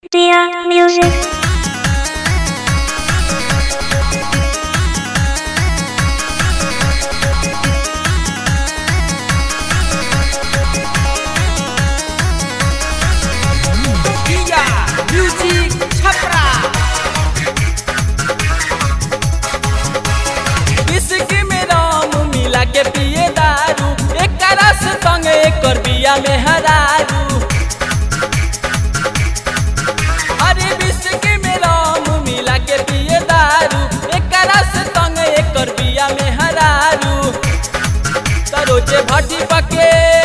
Dear music. Kia Music Chapra बिस्की में राम मिला के पिए दारू एक रस संग एकर बिया में हरारू अरे बिस्की में राम मिला के पिए दारू एक रस संग एकर बिया में हरारू तरोजे भट्टी पके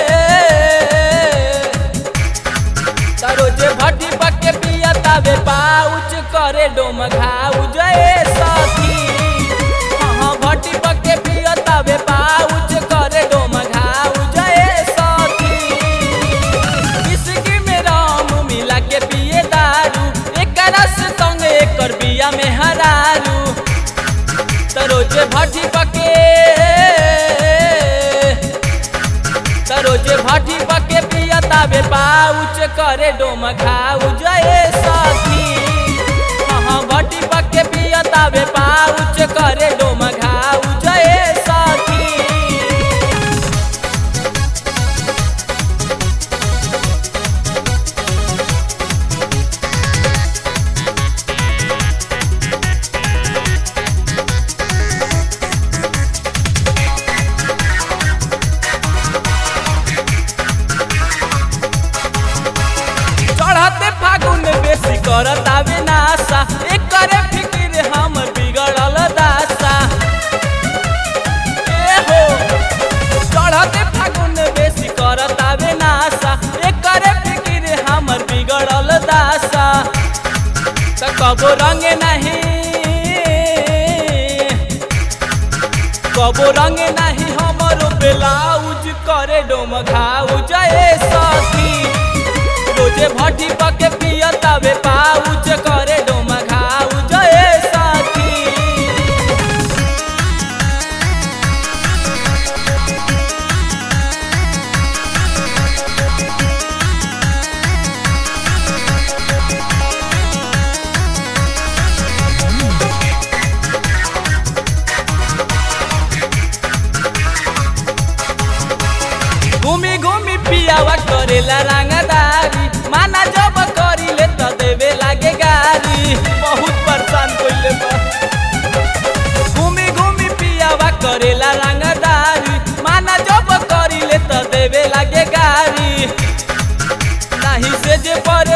तरोजे भट्टी पके पिया तावे पाउच करे डोम घाउ जय सखी हाँ भट्टी पके पिया तावे पाउच करे डोम घाउ जय सखी इसकी में राम मिला के पिए दारू एक रस संग एकर बिया में हरारू तरोजे भट्टी पके तरोजे भाटी पके पिया ताबे पाउच करे डोम खाऊ जय सखी हाँ भाटी पके पिया ताबे पाउच करे डोम खाऊ जय सखी चढ़ते फागुन में बेसी करत आवे नासा एकरे फिकिर हमर बिगड़ल दासा ए हो चढ़ते फागुन में बेसी करत आवे नासा एकरे फिकिर हमर बिगड़ल दासा त कबो रंग नहीं कबो रंग नहीं हमरो ब्लाउज करे डोम घाउ जय सखी रोजे भट्टी पके पिया तबे पाउच करे डोम घाउ जय सखी घूमी घूमी पियावा करेला रंगदारी माना जब करिले त देवे लागे गारी बहुत परेशान कइले बा घूमी घूमी पियावा करेला रंगदारी माना जब करिले त देवे लागे गारी नाही से जे पर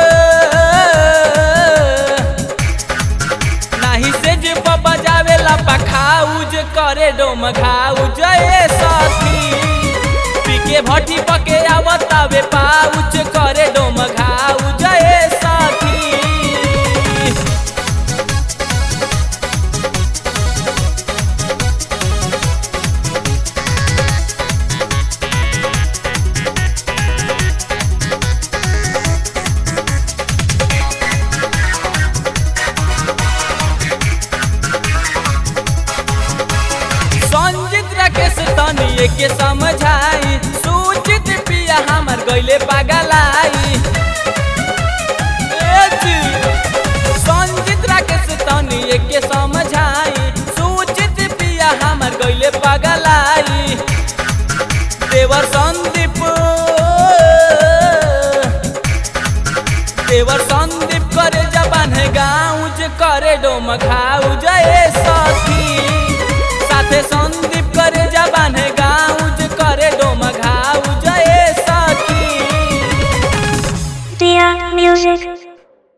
नाही से जे पर बजावेला पखाउज करे डोम घाउ जय सखी पीके भट्टी पके आवतावे पाउच करे डोम घाउ जय सखी संजित राकेश तनिए के समझाई सूचित पिया हमर गइले पागलाई ए जी, संजित राकेश तनिए के समझाई सूचित पिया हमर गइले पागलाई देवर संदीप देवर संदीप करे जबान गाँव करे डोम खाऊ जय सखी साथे संदीप करे जा